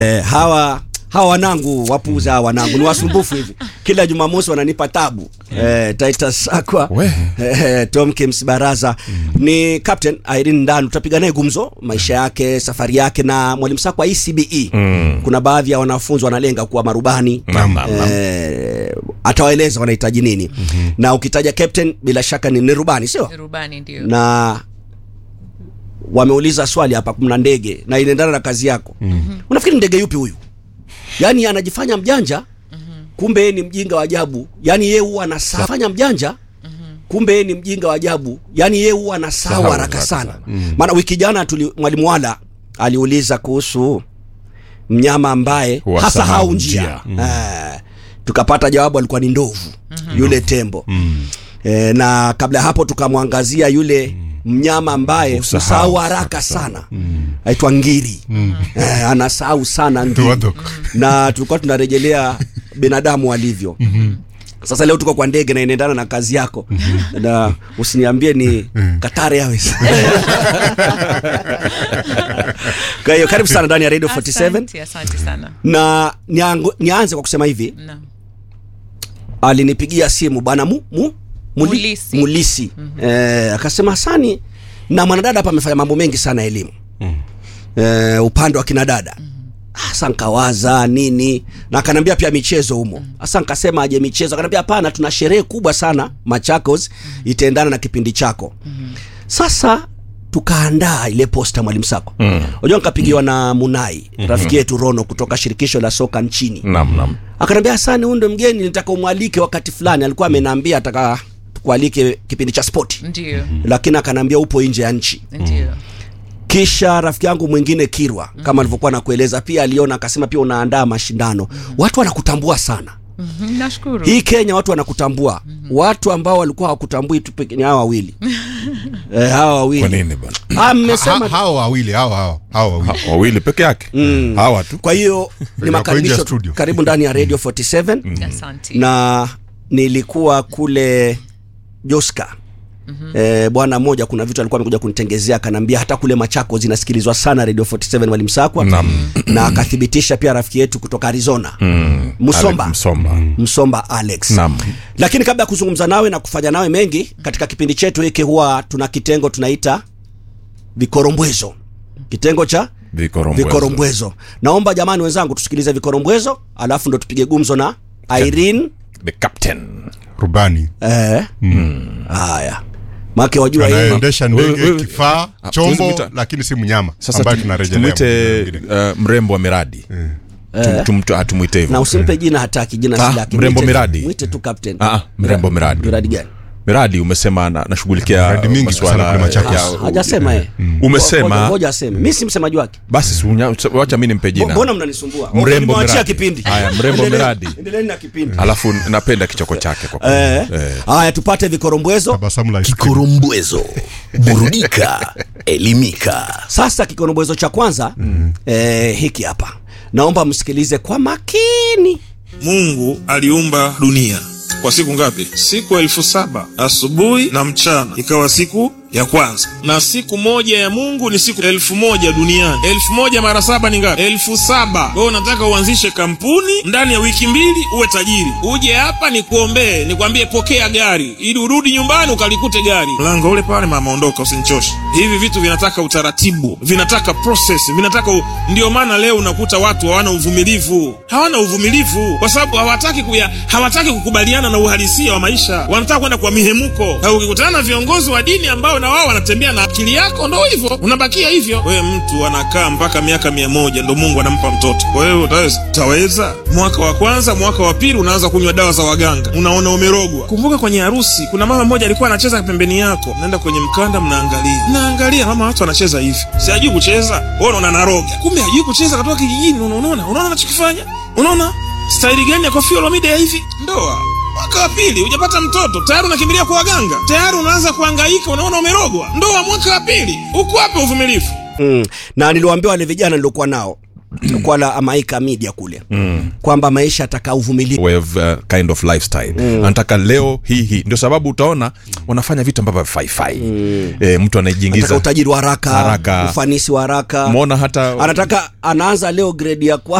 Eh, hawa hawa wanangu wapuza hawa wanangu ni wasumbufu hivi kila jumamosi wananipa tabu eh, titus sakwa We. eh, tom kims baraza ni captain irene ndanu tutapiga naye gumzo maisha yake safari yake na mwalimu sakwa ecbe Mm. kuna baadhi ya wanafunzi wanalenga kuwa marubani Naam, naam, naam. eh, atawaeleza wanahitaji nini na ukitaja captain bila shaka ni, ni rubani sio rubani ndio na wameuliza swali hapa kuna ndege na inaendana na kazi yako mm-hmm. unafikiri ndege yupi huyu yaani anajifanya mjanja mm-hmm. kumbe yeye ni mjinga wa ajabu yaani yeye huwa anafanya mjanja mm-hmm. kumbe yeye ni mjinga wa ajabu yaani yeye huwa anasahau Sahau haraka haraka sana sana. maana wiki jana tuli mwalimu wala aliuliza kuhusu mnyama ambaye Huwa hasahau sahau njia njia. Eh, tukapata jawabu alikuwa ni ndovu yule tembo e, na kabla ya hapo tukamwangazia yule mnyama ambaye Husahau husahau haraka sana aitwa ngiri eh, anasahau sana ngiri Wadok. na tulikuwa tunarejelea binadamu alivyo sasa leo tuko kwa ndege na inaendana na kazi yako na usiniambie ni Qatar Airways kwa hiyo karibu sana ndani ya Radio 47 asante asante sana na niangu- nianze kwa kusema hivi Naam. alinipigia simu bwana mu, mu, muli, Mulisi. mulisi mm-hmm. eh, akasema sani na mwanadada hapa amefanya mambo mengi sana elimu mm. eh, upande wa kinadada hasa nkawaza nini na akaniambia pia michezo humo hasa nkasema aje michezo akaniambia hapana tuna sherehe kubwa sana machakos itaendana na kipindi chako sasa tukaandaa ile posta mwalimu sako Mm. unajua nikapigiwa na munai rafiki yetu rono kutoka shirikisho la soka nchini Naam, naam. akaniambia hasani huyu ndo mgeni nitaka umwalike wakati fulani alikuwa ameniambia ataka tukualike kipindi cha spoti ndio lakini akaniambia upo nje ya nchi ndio kisha rafiki yangu mwingine kirwa kama alivyokuwa nakueleza pia aliona akasema pia unaandaa mashindano watu wanakutambua sana Mhm, nashukuru hii kenya watu wanakutambua watu ambao walikuwa hawakutambui tu peke ni hawa wawili eh, hawa Kwa wawili nini bwana? ah, Ha- mmesema hao wawili hao hao hao wawili Ha- Wawili peke yake. Hawa tu. kwa hiyo ni nje ya makaribisho studio. karibu ndani ya radio 47 asante na nilikuwa kule Joska mm-hmm. E, bwana mmoja kuna vitu alikuwa amekuja kunitengezea akaniambia hata kule Machako zinasikilizwa sana Radio 47 Mwalimu Sakwa Naam. na akathibitisha pia rafiki yetu kutoka Arizona Mm. Msomba. Ale- Msomba. Msomba Alex Naam. lakini kabla ya kuzungumza nawe na kufanya nawe mengi katika kipindi chetu hiki huwa tuna kitengo tunaita vikorombwezo kitengo cha Vikorombwezo. vikorombwezo naomba jamani wenzangu tusikilize vikorombwezo alafu ndo tupige gumzo na Irene The captain. rubani Eh. Haya. Make wajua hii anaendesha Wewe- ndege wewe- kifaa Ah, chombo tuwezi kuita- lakini si mnyama Sasa ambayo tum- tunarejelea tumwite mwingine. uh, mrembo wa miradi. Tum- tum- tu- Hatumwite na hivyo. usimpe jina hataki jina Ah, si lake. mrembo Mwite- Miradi. Mwite tu captain. Ah, ah, mrembo Miradi. Miradi gani? Miradi umesema na- nashughulikia Miradi mingi masuala sana kule Machakos. ya- Hajasema yeye. Umesema- Ngoja- Ngoja aseme. Mimi si msemaji wake. Basi si unya- wacha mimi nimpe Bo- jina. Mbona mnanisumbua? Mrembo Nimewachia Miradi. kipindi. Haya, mrembo Endeleeni- Miradi. Endeleeni na kipindi. Alafu napenda kichoko chake kwa kweli. Eh. Eh. Haya tupate vikorombwezo. tabasamu la ice cream. Kikorombwezo, burudika, elimika. Sasa kikorombwezo cha kwanza eh, hiki hapa. Naomba msikilize kwa makini. Mungu aliumba dunia kwa siku ngapi? Siku elfu saba asubuhi na mchana, ikawa siku ya kwanza. Na siku moja ya Mungu ni siku elfu moja duniani. Elfu moja mara saba ni ngapi? Elfu saba. Wewe unataka uanzishe kampuni ndani ya wiki mbili uwe tajiri, uje hapa nikuombee, nikwambie pokea gari, ili urudi nyumbani ukalikute gari mlango ule pale, mama ondoka, usinichoshe. Hivi vitu vinataka utaratibu, vinataka process, vinataka u... ndio maana leo unakuta watu hawana uvumilivu, hawana uvumilivu kwa sababu hawataki kuya, hawataki kukubaliana na uhalisia wa maisha, wanataka kwenda kwa mihemuko. Na ukikutana na viongozi wa dini ambao na wao wanatembea na akili yako, ndo hivyo unabakia hivyo. Wewe mtu anakaa mpaka miaka mia moja ndo Mungu anampa mtoto, kwa hiyo utaweza? Utaweza? Mwaka wa kwanza, mwaka wa pili unaanza kunywa dawa za waganga, unaona umerogwa. Kumbuka kwenye harusi kuna mama mmoja alikuwa anacheza pembeni yako, naenda kwenye mkanda, mnaangalia mnaangalia, mama watu wanacheza hivi, si hajui kucheza, wewe unaona naroga, kumbe hajui kucheza, katoka kijijini. Unaona, unaona, unaona anachokifanya, unaona staili gani ya Koffi Olomide ya hivi? Ndoa mwaka wa pili hujapata mtoto tayari unakimbilia kwa waganga, tayari unaanza kuhangaika, unaona umerogwa. Ndoa mwaka wa pili, uko wapi uvumilivu? Mm. Na niliwaambia wale vijana niliokuwa nao kwa la Amaika Media kule mm. kwamba maisha ataka uvumilivu way of, uh, kind of lifestyle anataka leo hii hii ndio sababu utaona wanafanya vitu ambavyo havifaifai mm. e, mtu anataka anajiingiza utajiri wa haraka, Haraka. ufanisi wa haraka mwona hata anataka anaanza leo grade ya